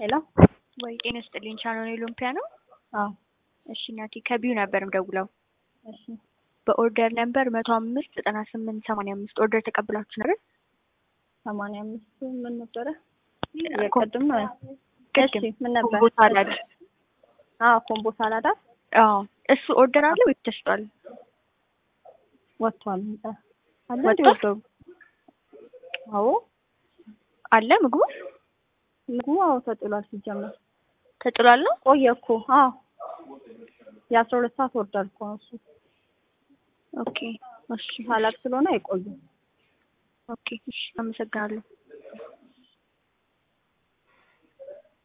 ሄሎ ወይ ጤና ይስጥልኝ። ቻናል ኦሎምፒያ ነው። አዎ እሺ እናቴ ከቢዩ ነበር ምደውለው እሺ በኦርደር ነምበር መቶ አምስት ዘጠና ስምንት ሰማንያ አምስት ኦርደር ተቀብላችሁ ነበር? ሰማንያ አምስት ምን ነበረ? ኮ- የቅድም ቅድም እሺ ምን ነበር? ኮምቦ ሳላድ። አዎ ኮምቦ ሳላዳ አዎ እሱ ኦርደር አለ ወይ ተሽጧል? ወጥቷል። አለ ወጥቷል? ወጥቷል። አዎ አለ ምግቡ ምግቡ አዎ ተጥሏል። ሲጀመር ተጥሏል ነው? ቆየ እኮ አዎ የአስራ ሁለት ሰዓት ወርዳል እኮ ነው እሱ ኦኬ እሺ ሳላድ ስለሆነ አይቆይም። ኦኬ እሺ አመሰግናለሁ።